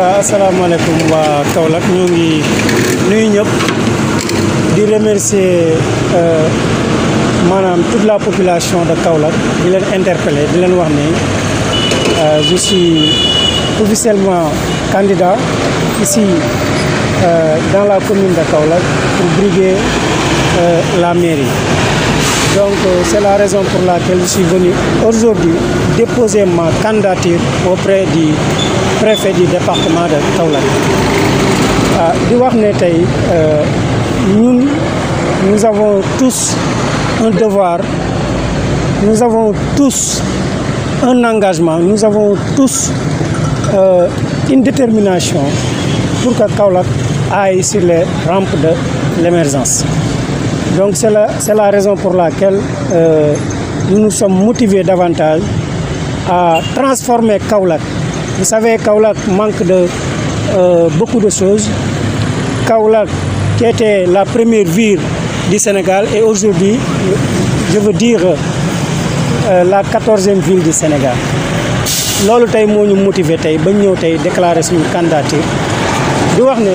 waaw asalaamaaleykum waa Kaolack ñoo ngi nuyu ñëpp di remercier maanaam toute la population de Kaolack di leen interpeller di leen wax ne je suis officiellement candidat ici euh, dans la commune de Kaolack pour briguer euh, la mairie. Donc euh, c'est la raison pour laquelle je suis venu aujourd'hui déposer ma candidature auprès du préfet du département de Kaolack. ah di wax ne tey ñun nous avons tous un devoir nous avons tous un engagement nous avons tous euh, une détermination pour que Kaolack aille sur les rampes de l'émergence. Donc c'est la, c'est la raison pour laquelle euh, nous nous sommes motivés davantage à transformer Kaolack. Vous savez, Kaolack manque de euh, beaucoup de choses. Kaolack qui était la première ville du Sénégal et aujourd'hui, je veux dire, euh, la quatorzième ville du Sénégal. loolu tey moo ñu motiver tey ba ñëw tey déclarer suñu candidature di wax ne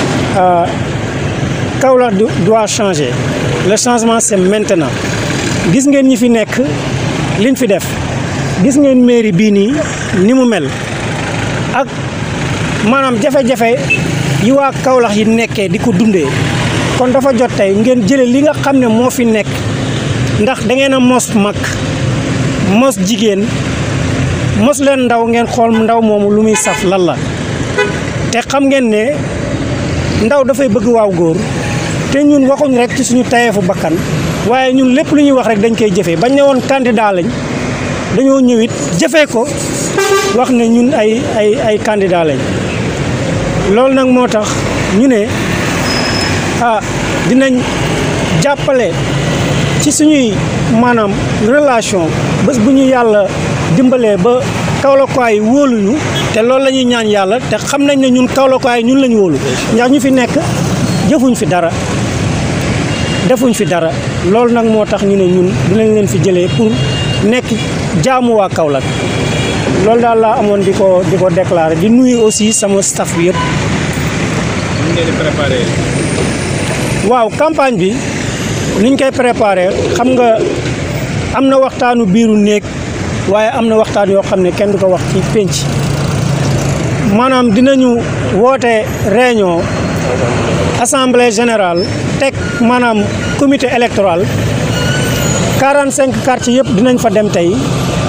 Kaolack doit changer le changement c'est maintenant gis ngeen ñi fi nekk liñ fi def gis ngeen mairie bii nii ni mu mel ak maanaam jafe-jafe yi waa Kaolack yi nekkee di ko dundee kon dafa jot tey ngeen jële li nga xam ne moo fi nekk ndax da ngeen a mos mag mos jigéen mos leen ndaw ngeen xool ndaw moomu lu muy saf lan la te xam ngeen ne ndaw dafay bëgg waaw góor te ñun waxuñ rek ci suñu tayeefu bakkan waaye ñun lépp lu ñuy wax rek dañ koy jëfee bañ ne woon candidat lañ dañoo ñëwit jëfee ko wax ne ñun ay ay ay candidat lañ loolu nag moo tax ñu ne ah dinañ jàppale ci suñuy maanaam relation bés bu ñu yàlla dimbalee ba Kaolackois yi wóoluñu te loolu la ñuy ñaan yàlla te xam nañ ne ñun Kaolackois yi ñun lañu wóolu ndax ñu fi nekk jëfuñ fi dara defuñ fi dara loolu nag moo tax ñu ne ñun dinañ leen fi jëlee pour nekk jaamu waa Kaolack loolu daal laa amoon di ko di ko déclarer di nuyu aussi sama staff bi yëpp. ñu ngeen di préparé. waaw campagne bi niñ koy préparé xam nga am na waxtaanu biiru néeg waaye am na waxtaan yoo xam ne kenn du ko wax ci pénc maanaam dinañu woote réunion assemblée générale teg maanaam comité électoral 45 quartiers yëpp dinañ fa dem tey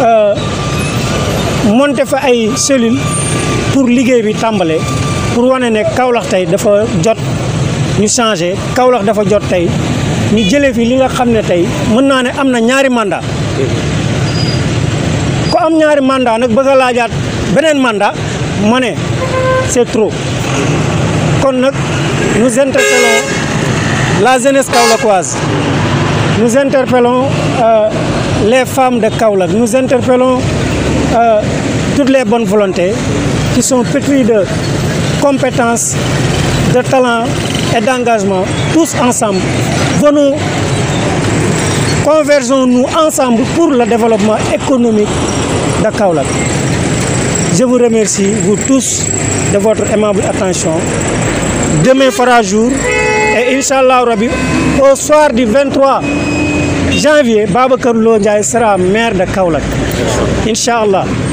monter fa ay cellules pour liggéey bi tàmbale pour wane ne Kaolack tey dafa jot ñu changé Kaolack dafa jot tey ñu jëlee fi li nga xam ne tey mën naa ne am na ñaari mandat ku am ñaari mandat nag bëgg a laajaat beneen mandat ma ne c'est trop kon nag nous interpellons la jeunesse kaolackoise nous interpellons euh, les femmes de Kaolack nous interpellons euh, toutes les bonnes volontés qui sont pétries de compétences de talent et d'engagement tous ensemble venons convergeons-nous ensemble pour le développement économique de Kaolack je vous remercie vous tous de votre aimable attention demain fera jour et Inch'Allah Rabbi au soir du 23 janvier Babacar Lo Ndiaye sera maire de Kaolack Inch'Allah